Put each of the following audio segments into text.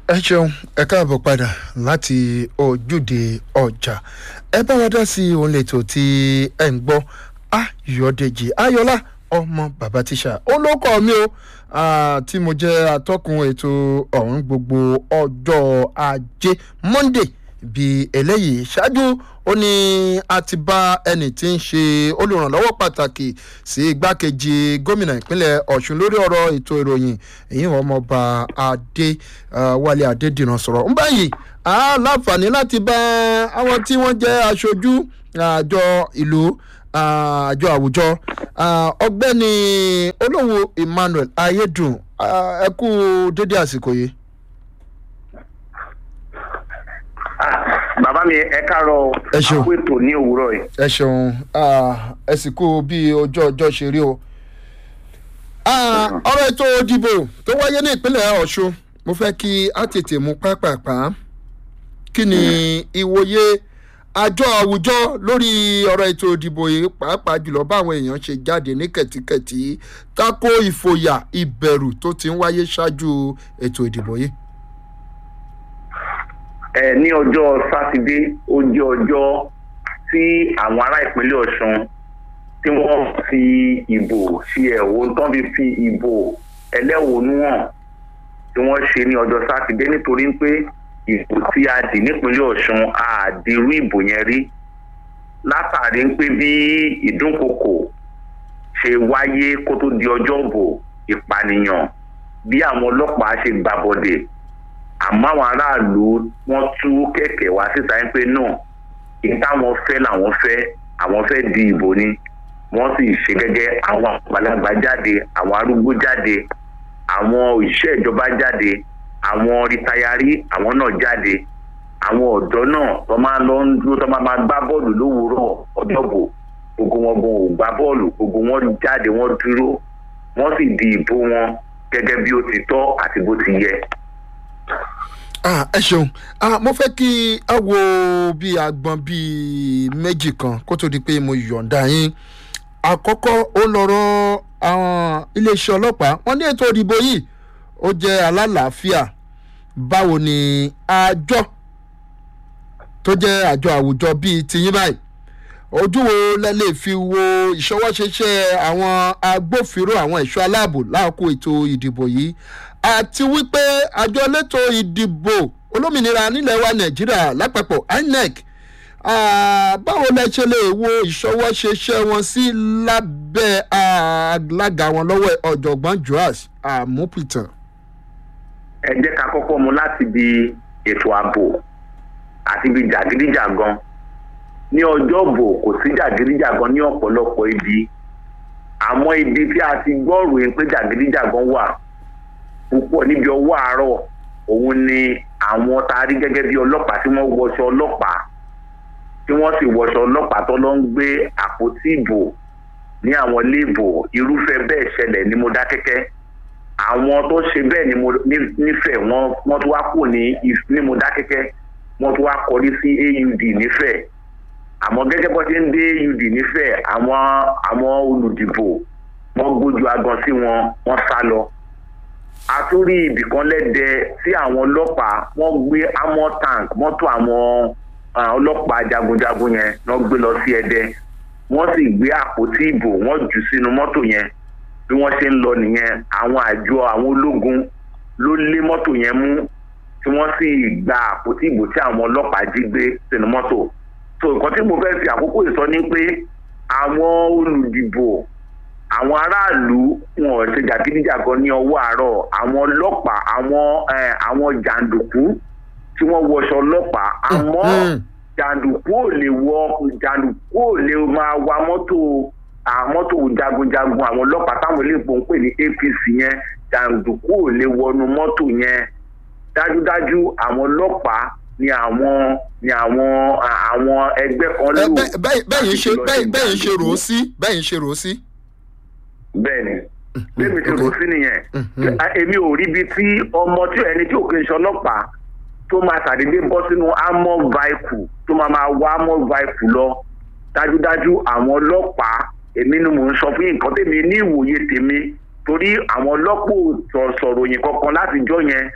ẹ ṣeun ẹ káàbọ̀ padà láti ojúde ọjà ẹ bá wa dá sí ohun lẹ́tọ̀ tí ẹ ń gbọ́ ayọ̀dèjì ayọ̀lá ọmọ bàbá tíṣà olóko mi o tí mo jẹ́ atọ́kùn ètò ọ̀hún gbogbo ọjọ́ ajé monday bí eléyìí ṣáájú ó ní a ti bá ẹnì tí ń ṣe olùrànlọ́wọ́ pàtàkì sí igbákejì gómìnà ìpínlẹ̀ ọ̀ṣun lórí ọ̀rọ̀ ètò ìròyìn èyí wọn ọmọọba adé wálé adédìran sọ̀rọ̀ ń báyìí a láǹfààní láti bá àwọn tí wọ́n jẹ́ aṣojú àjọ ìlú àjọ àwùjọ ọgbẹ́ni olówó emmanuel ayédùn ẹ kú dédé àsìkò yìí. bàbá mi ẹ káàárọ̀ Ẹ ṣeun. àpò ètò ní òwúrọ̀ yìí. ẹ ṣeun ẹ sì kú bí ojú ọjọ́ ṣe rí o. Ah, ọ̀rọ̀ ètò ìdìbò tó wáyé ní ìpínlẹ̀ ọ̀ṣun mo fẹ́ kí á tètè mú pápápá kí ni ìwòye àjọ àwùjọ lórí ọ̀rọ̀ ètò ìdìbò yìí pàápàá jùlọ báwọn èèyàn ṣe jáde ní kẹ̀tíkẹ̀tí tako ìfòyà ìbẹ̀rù tó ti ń wáyé ṣáájú ètò ìdìbò yìí. ẹ ní ọjọ́ sátidé ó jẹ́ ọjọ́ tí àwọn ará ìpínlẹ̀ ọ̀ṣun tí wọ́n fi ìbò ṣe ẹ̀wọ̀n tán fi fi ìbò ẹlẹ́wọ̀nú hàn tí wọ́n ṣe ní ọjọ́ sátidé nítorí pé ìbò tí a dì nípínlẹ̀ ọ̀ṣun a dìrú ìbò yẹn rí látàrí pé bí ìdúnkokò ṣe wáyé kó tó di ọjọ́ ìbò ìpànìyàn bí àwọn ọlọ́pàá ṣe gbàbọ̀dẹ̀ àmọ́ àwọn aráàlú wọ́n tú kẹ̀kẹ́ wá síta ń pé náà kí táwọn fẹ́ làwọn fẹ́ àwọn fẹ́ di ìbò ni wọ́n sì ṣe gẹ́gẹ́ àwọn àgbàlagbà jáde àwọn arúgbó jáde àwọn òṣìṣẹ́ ìjọba jáde àwọn rìtayárí àwọn náà jáde àwọn ọ̀dọ́ náà tó máa lọ ń dúró tó máa máa gbá bọ́ọ̀lù lówùúrọ̀ ọjọ́bò gbogbo wọn gan ò gbá bọ́ọ̀lù gbogbo wọn jáde wọ́n dúró wọ́n sì di ìbò wọn gẹ́gẹ́ bí ó ti tọ́ àti bó ti yẹ. Ah, ẹ ṣeun ah, mo fẹ́ kí a wo bí agbọn bíi méjì kan kó tó di pé mo yọ̀ǹda yín àkọ́kọ́ ó lọ́rọ̀ àwọn iléeṣẹ́ ọlọ́pàá wọ́n ní ètò ìdìbò yìí ó jẹ́ alálàáfíà báwo ni àjọ tó jẹ́ àjọ àwùjọ bíi tiyín báyìí ojú wo lẹ lè fi wo ìṣọwọ́ṣeṣe àwọn agbófinró àwọn ẹ̀ṣọ́ aláàbò láàkó ètò ìdìbò yìí àti wípé àjọ elétò ìdìbò olómìnira nílẹ̀ wa nàìjíríà lápapọ̀ inec ah, báwo lẹ ṣe lè wo ìṣọwọ́ṣeṣe wọn sí lábẹ́ alága wọn lọ́wọ́ ọ̀jọ̀gbọ́n joas amupitan. ẹ jẹ́ ká kọ́kọ́ mu láti bi ètò ààbò àti bi jàgídíjàgan ní ọjọ́ bò kò sí jàgídíjàgan ní ọ̀pọ̀lọpọ̀ ibi àmọ́ ibi tí a ti gbọ́ ròyìn pé jàgídíjàgan wà púpọ̀ níbi ọwọ́ àárọ̀ òun ni àwọn tá a rí gẹ́gẹ́ bí ọlọ́pàá tí wọ́n wọṣọ ọlọ́pàá tí wọ́n sì wọṣọ ọlọ́pàá tó lọ ń gbé àpótí ìbò ní àwọn ilé ìbò irúfẹ́ bẹ́ẹ̀ ṣẹlẹ̀ ní Mọdákẹ́kẹ́ àwọn tó ṣe bẹ́ẹ̀ ní Mo- ní- nífẹ̀ẹ́ wọ́n wọ́n tún wá kù ní If- ní Mọdákẹ́kẹ́ wọ́n tún wá kọrí sí AUD nífẹ̀ẹ́ àmọ́ gẹ́gẹ́ bó ṣe ń dé AUD nífẹ̀ẹ́ àwọn àwọn olùdìbò wọ́n gbójú agan sí wọn wọ́n sá lọ àtúrí ibìkan lẹ́dẹ tí àwọn ọlọ́pàá wọ́n gbé amọ̀ tank mọ́tò àwọn ah, ọlọ́pàá jagunjagun yẹn wọ́n gbé lọ sí ẹdẹ wọ́n sì gbé àpótí ìbò wọ́n jù sínú mọ́tò yẹn bí wọ́n ṣe ń lọ nìyẹn àwọn àjọ àwọn ológun ló lé mọ́tò yẹn mú tí wọ́n sì gba àpótí ìbò tí àwọn ọlọ́pàá jí gbé sínú mọ́tò so nǹkan tí mo fẹ́ fi àkókò ìsọ ni pé àwọn olùdìbò àwọn aráàlú wọn ò ṣe jàgídíjàgan ní ọwọ́ àárọ̀ àwọn ọlọ́pàá àwọn eh, àwọn jàǹdùkú tí wọ́n wọṣọ ọlọ́pàá àmọ́ Mhm. jàǹdùkú ò lè wọ jàǹdùkú ò lè máa wa mọ́tò à, mọ́tò jagunjagun àwọn ọlọ́pàá táwọn iléepo ń pè ní APC yẹn jàǹdùkú ò lè wọnú mọ́tò yẹn dájúdájú àwọn ọlọ́pàá ni àwọn ni àwọn à, àwọn ẹgbẹ́ kan lò Ẹ, bẹ́- bẹ́- bẹ́yìn ṣe láti lọ bẹ́yìn bẹ́yìn ṣe rò ó jàǹdùkú sí bẹ́yìn ṣe rò ó sí. bẹ́ẹ̀ni bẹ́ẹ̀ni ti rò sí nìyẹn Mhm. À, èmi ò rí ibi tí ọmọ tí ẹni tí òkè ń ṣe ọlọ́pàá tó máa ṣàdédé bọ́ sínú armor vehicle tó máa máa wá armor vehicle lọ dájúdájú àwọn ọlọ́pàá èmi ni mò ń sọ fún yín nǹkan tèmi ní ìwòye tèmi torí àwọn ọlọ́pàá ò sọ- sọ̀rọ̀ yìí kankan látijọ́ yẹn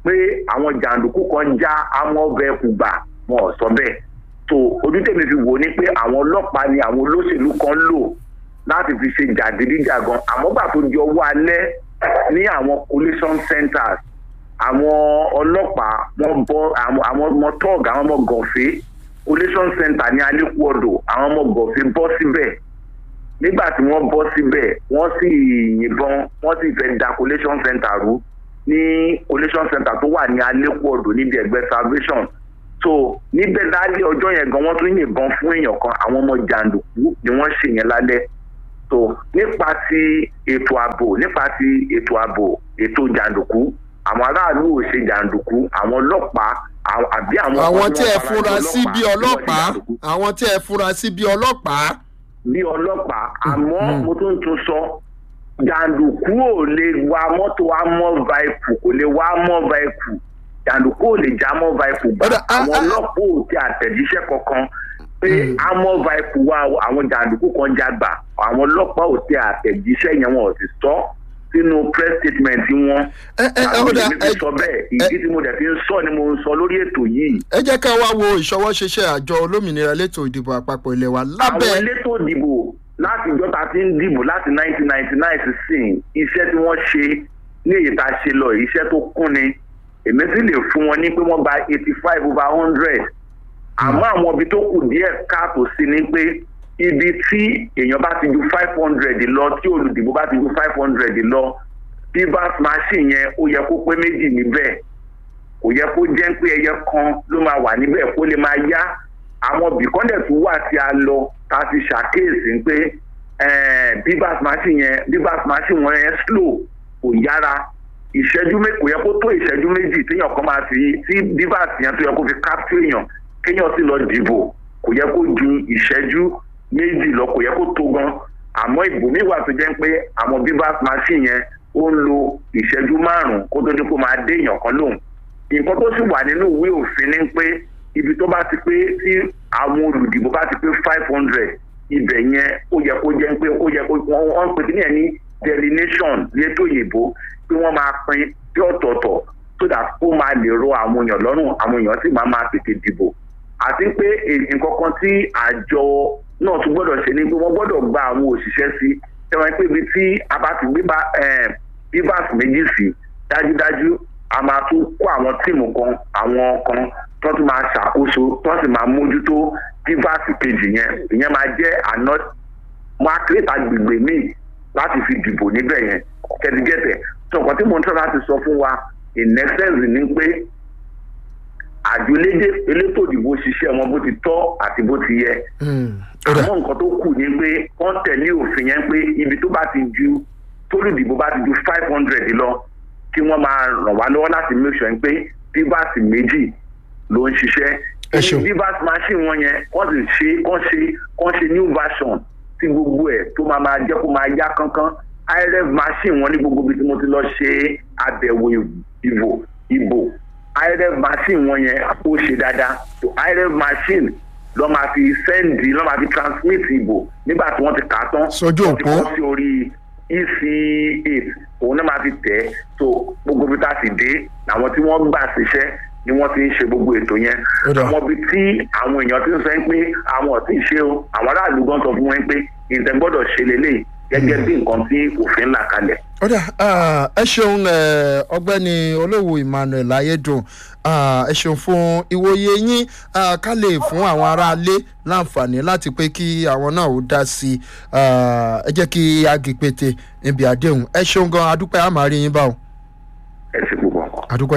pé àwọn jàǹdùkú kan já àwọn ọbẹ̀ kù gbà wọn ò sọ bẹ́ẹ̀ tó ojú tèmi fi wò ni pé àwọn ọlọ́pàá ni àwọn olóṣèlú kan lò láti fi ṣe jàgídíjàgan àmọ́ gbà tó di ọwọ́ alẹ́ ní àwọn collation centers àwọn ọlọ́pàá wọ́n bọ́ àwọn ọmọ tọ́ọ̀gì àwọn ọmọ gọ̀fẹ́ collation center ní alẹ́kùọ́dọ̀ àwọn ọmọ gọ̀fẹ́ bọ́ síbẹ̀ nígbà tí wọ́n bọ́ síbẹ̀ wọ́n sì yìnbọn wọ́n sì fẹ́ da collation center rú ní collation center tó wà ní alẹ́kùọ́dọ̀ níbi ẹgbẹ́ salvation so níbẹ̀ lálẹ́ ọjọ́ yẹn gan wọ́n tún yìnbọn fún èèyàn kan àwọn ọmọ jàǹdùkú ni wọ́n ṣe yẹn lálẹ́ so nípa ti ètò ààbò nípa ti ètò ààbò ètò jàǹdùkú àwọn aráàlú ò ṣe jàǹdùkú àwọn ọlọ́pàá àbí àwọn. àwọn tí ẹ fura sí bí ọlọ́pàá àwọn tí ẹ fura sí bí ọlọ́pàá. bí ọlọ́pàá àmọ́ mo tún tún sọ jàǹdùkú ò lè wa mọ́tò amọ́ vaipu kò lè wa amọ́ vaipu jàǹdùkú ò lè já amọ́ vaipu gbà àwọn ọlọ́pàá ò ti àtẹ̀jíṣẹ́ kankan pé amọ́ vaipu wa àwọn jàǹdùkú kan jágbà àwọn ọlọ́pàá ò ti àtẹ̀jíṣẹ́ yẹn wọn ò sì sọ sínú press statement wọn. àwọn èmi fi sọ bẹ́ẹ̀ ìdí tí mo dẹ̀ fi ń sọ ni mo ń sọ lórí ètò yìí. ẹ jẹ́ ká wá wo ìṣọwọ́ ṣiṣẹ́ àjọ olómìnira elétò ìdìbò àpapọ̀ ilé wa lábẹ́. àwọn elétò ìdìbò láti ìjọ ta ti ń dìbò láti 1999 sísìn iṣẹ́ tí wọ́n ṣe ní èyí tá a ṣe lọ iṣẹ́ tó kún ni èmi sì lè fún wọn ní pé wọ́n gba eighty five over hundred àmọ́ àwọn ibi tó kù díẹ̀ káàtó sí ni pé ibi tí èèyàn bá ti ju five hundred lọ tí olùdìbò bá ti ju five hundred lọ bivas machine yẹn ó yẹ kó pé méjì níbẹ̀ kò yẹ kó jẹ́ pé ẹyẹ kan ló máa wà níbẹ̀ kó lè máa yá àwọn bìkọ́ndẹ̀ tó wà tí a lọ ta ti ṣàkíyèsí pé bivas machine yẹn bivas machine wọn yẹn slow kò yára ìṣẹ́jú kò yẹ kó tó ìṣẹ́jú méjì téèyàn kan máa fi tí bivas yẹn tó yẹ kó fi capture èèyàn kéèyàn sì lọ dìbò kò yẹ kó ju ìṣẹ́jú méjì lọ kò yẹ kó tó gan àmọ́ ìbò mi wà tó jẹ́ pé àwọn bivas machine yẹn ó ń lo ìṣẹ́jú márùn-ún kó tó dé kó máa dé èèyàn kan lóhùn nǹkan tó sì wà nínú ìwé òfin ni pé ibi tó bá ti pé tí àwọn olùdìbò bá ti pé five hundred ibẹ̀ yẹn ó yẹ kó jẹ́ pé ó yẹ kó wọ́n pè ní ẹ̀ ní delineation létò òyìnbó pé wọ́n máa pín sí ọ̀tọ̀ọ̀tọ̀ so that ó máa lè ro àwọn èèyàn lọ́rùn àwọn èèyàn sì máa máa tètè dìbò àti pé nǹkan kan tí àjọ náà tún gbọ́dọ̀ ṣe ni pé wọ́n gbọ́dọ̀ gba àwọn òṣìṣẹ́ sí ẹ̀wọ̀n pé ibi tí a bá ti gbé bivas méjì sí dájúdájú a máa tún kó àwọn tíìmù kan àwọn kan tó tún máa ṣàkóso tó sì máa mójútó bivas kejì yẹn ìyẹn máa jẹ́ àná máa kírètà agbègbè míì láti fi dìbò níbẹ̀ yẹn kẹ́tígẹ́tẹ̀ tó nǹkan tí mo ń tọ́ láti sọ fún wa in essence ni pé àjọ elétò ìdìbò ṣiṣẹ́ wọn bó ti tọ́ àti bó ti yẹ. àmọ́ nǹkan tó kù ni pé wọ́n tẹ̀lé òfin yẹn pé ibi tó bá ti ju tólùdìbò bá ti ju five hundred lọ kí wọ́n máa ràn wá lọ́wọ́ láti make sure pé bíbáàsì méjì ló ń ṣiṣẹ́. bíbáàsì machine wọn yẹn wọ́n sì ṣe kán ṣe kán ṣe new version tí gbogbo ẹ̀ tó máa máa jẹ́ kó máa yá kánkán irf machine wọn ní gbogbo ibi tí mo ti lọ ṣe àbẹ̀wò ìbò ìbò irf machine wọn yẹn ó ṣe dáadáa so irf machine lọ́ máa fi sẹ́ndì lọ́ máa fi transmit ìbò nígbà tí wọ́n ti kà á tán sójú òpó wọ́n ti kọ́ sí orí ec8 òun náà máa fi tẹ̀ ẹ́ so gbogbo ibi tá a sì dé làwọn tí wọ́n gbà síṣẹ́ ni wọ́n ti ń ṣe gbogbo ètò yẹn àwọn ibi tí àwọn èèyàn ti ń sọ pé àwọn ò tí ì ṣe o àwọn aráàlú gan sọ fún wọn pé ìtẹ̀ gbọ́dọ̀ ṣe lélẹ̀ gẹ́gẹ́ bí nǹkan tí òfin là kalẹ̀. ọ̀dà ẹ ṣeun ọgbẹ́ni olówó emmanuel ayédùn ẹ ṣeun fún ìwòye yín ká lè fún àwọn aráalé láǹfààní láti pé kí àwọn náà ó dá sí i ẹ jẹ́ kí agìpètè níbi àdéhùn ẹ ṣeun gan adúpẹ́ àmàrí yín báwo. ẹ ṣe púpọ̀. adúpẹ́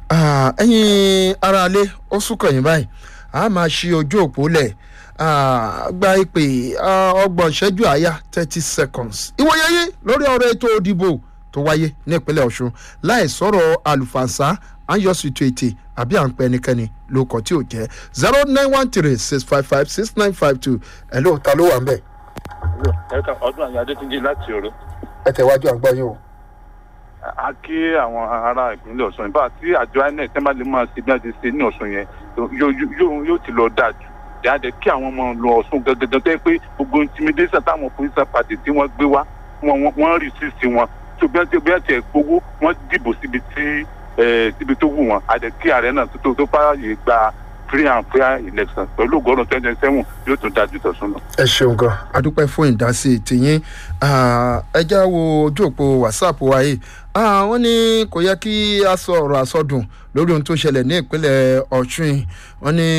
ẹ̀yin aráalé ó súnkàn yín báyìí a máa ṣí ojú òpó lẹ̀ gba ìpè ọgbọ̀n ìṣẹ́jú àyà thirty seconds. ìwòye yín lórí ọ̀rọ̀ ètò òdìbò tó wáyé ní ìpínlẹ̀ ọ̀ṣun láì sọ̀rọ̀ àlùfànṣá à ń yọ sí ètò ètè àbí à ń pẹ́ ẹnikẹ́ni ló kọ́ tí ò jẹ́ zero nine one three six five five six nine five two ẹ̀ ló ta ló wà ń bẹ̀. ẹ̀ka ọdún àyà adétúnjì láti òru. ẹ tẹ̀wájú àgbọ̀ yín o. a kí àwọn ará ìpínlẹ̀ ọ̀ṣun ìbá tí àjọ inec tẹ́ máa lè máa ṣe bí wọ́n ti ṣe ní ọ̀ṣun yẹn yóò ti lọ dáa jù jáde kí àwọn ọmọ lọ ọ̀sùn gẹ́gẹ́ tó yẹ pé gbogbo intimidation táwọn political party tí wọ́n gbé wá wọ́n rí sí sí wọn tó bí wọ́n ti bí wọ́n ti gbowó wọ́n dìbò síbi tí ẹ síbi tó wù wọn àdẹ kí ààrẹ náà tó tó tó fààyè gba free and fair election pẹ̀lú ògbọ́dọ̀ twenty twenty seven yóò tún dájú tọ̀sùn lọ. ẹ ṣeun gan adúpẹ́ fún ìdásí tìyín ẹ já wo ojú òpó whatsapp wa yìí wọ́n ní kò yẹ kí a sọ ọ̀rọ̀ àsọdùn lórí ohun tó ṣẹlẹ̀ ní ìpínlẹ̀ ọ̀ṣun wọ́n ní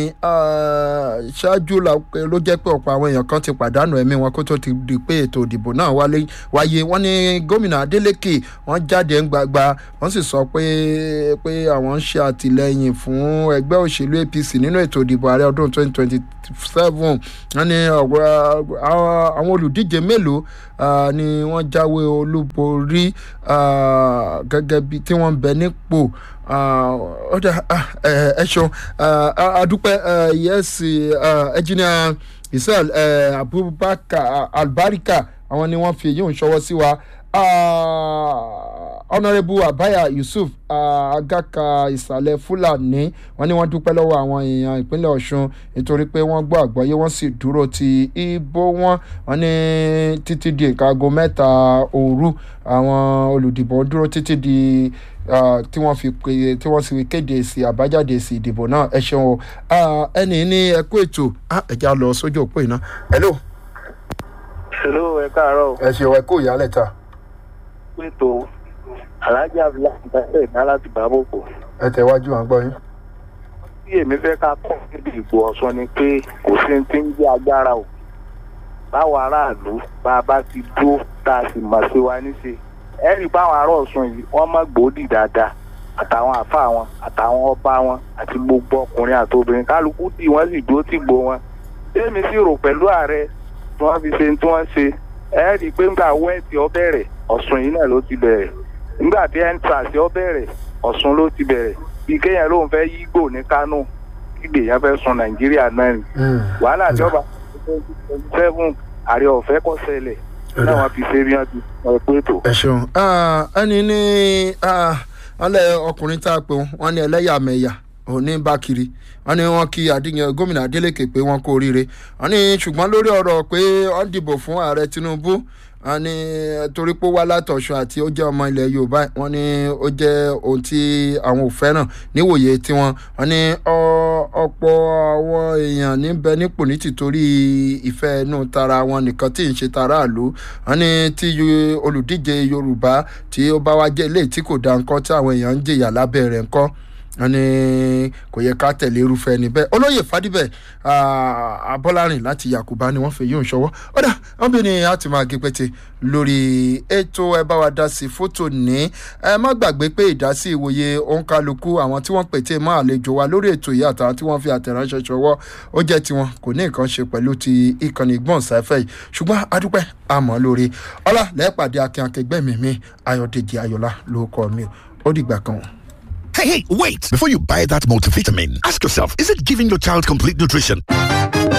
ṣáájú ló jẹ́ pé ọ̀pọ̀ àwọn èèyàn kan ti pàdánù ẹ̀mí wọn kó tó ti di pé ètò ìdìbò náà wáyé wọ́n ní gómìnà adeleke wọ́n jáde ń gbagba wọ́n sì sọ pé pé àwọn ń ṣe àtìlẹyìn fún ẹgbẹ́ òṣèlú apc nínú ètò ìdìbò ààrẹ ọdún 2027 wọ́n ní àwọn olùdíje mélòó ni wọ́n jáwé olúborí gẹ́gẹ́ bí tí wọ́n ń bẹ nípò ọ̀dà ẹ ṣeun adúpẹ́ yẹ́sì ẹ̀jìnìà israel abubakar albarika àwọn ni wọ́n fi èyí ń ṣọwọ́ sí wa honourable abaya yusuf agaka ìsàlẹ̀ fúlàní wọ́n ní wọ́n dúpẹ́ lọ́wọ́ àwọn èèyàn ìpínlẹ̀ ọ̀ṣun nítorí pé wọ́n gbọ́ àgbọ́yé wọ́n sì dúró ti ibo wọn wọ́n ní títí di ìkago mẹ́ta òru àwọn olùdìbò dúró títí di tí wọ́n fi pè tí wọ́n sì kéde èsì àbájáde èsì ìdìbò náà ẹ ṣeun o ẹnì ní ẹkú ètò ẹ̀já lọ sójú òpó iná. hello. hello ẹ káàárọ̀. ẹ ṣeun ẹ kú ìyálẹ̀ ta pètò alájà abdullahi bẹ́ẹ̀ ní aláti bàbòkò. ẹ tẹ̀wájú à ń gbọ́ yín. bí èmi fẹ́ ká kọ́ níbi ìbò ọ̀sán ni pé kò sí ti ń jẹ́ agbára o báwo aráàlú bá a bá ti dúró tá a sì mọ̀ sí wa níṣe ẹ rí i báwọn ará ọ̀sùn yìí wọ́n mọ̀ gbòódì dáadáa àtàwọn àfa wọn àtàwọn ọba wọn àti gbogbo ọkùnrin àti obìnrin kálukú dì wọ́n sì dúró tì gbó wọn tèmi sì rò pẹ̀lú ààrẹ tí wọ́n fi ṣe tí wọ́n ṣe ẹ rí i pé ńgbà wẹ́ẹ̀tì ọ bẹ̀rẹ̀ ọ̀sùn yìí náà ló ti bẹ̀rẹ̀ nígbà tí entrance ọ bẹ̀rẹ̀ ọ̀sùn ló ti bẹ̀rẹ̀ bí kéèyàn lóun fẹ́ yí gbò ní kánò kígbe yẹn fẹ́ sun nàìjíríà náà ni wàhálà tí ọba seven àrẹ ọ̀fẹ́ kọ́ sẹlẹ̀ náà wọ́n fi ṣe bí wọ́n ti sọ pé tó. ẹ ṣeun ẹni ní ọlẹ ọkùnrin tá a pè wọn ní ẹlẹ́yàmẹ̀yà òní bá kiri wọn ní wọn kí adíyan gómìnà adeleke pé wọn kó oríire wọn ní ṣùgbọ́n lórí ọ̀rọ̀ pé wọ́n dìbò fún ààrẹ tinubu wọn ní torí pé wá látọ̀ṣun àti ó jẹ́ ọmọ ilẹ̀ yorùbá wọn ní ó jẹ́ ohun tí àwọn ò fẹ́ràn níwòye tiwọn wọn ní ọ̀pọ̀ àwọn èèyàn níbẹ̀ nípò ní tìtorí ìfẹ́ inú tara wọn nìkan tí ń ṣe tara àlú wọn ní tí olùdíje yorùbá tí ó bá wá jẹ́ ilé tí kò dá nǹkan tí àwọn èèyàn ń jìyà lábẹ́ rẹ̀ nǹkan wọn ní kò yẹ ká tẹ̀lé irúfẹ́ ẹni bẹ́ẹ̀ olóyè fadibẹ̀ abọ́lárìn láti yakuba ni wọ́n fi yóò ṣọwọ́ ọ̀dà wọn bí ni a ti máa gé pété lórí ètò ẹ bá wa dá sí fótó ní ẹ má gbàgbé pé ìdásí ìwòye òǹkálukú àwọn tí wọ́n pète mọ́ àlejò wa lórí ètò yìí àtàwọn tí wọ́n fi àtẹ̀ránṣẹ́ ṣọwọ́ ó jẹ́ tiwọn kò ní nǹkan ṣe pẹ̀lú ti ìkànnì gbọ̀nsáfẹ́ yìí ṣùgbọ́n adúpẹ́ àmọ́ lórí ọlá lẹ́ẹ̀pàdé akin akẹgbẹ́ mi mi ayọ̀dèjì ayọ̀lá ló kọ́ mi ó dìgbà kan. Hey, hey, wait! Before you buy that multivitamin, ask yourself, is it giving your child complete nutrition?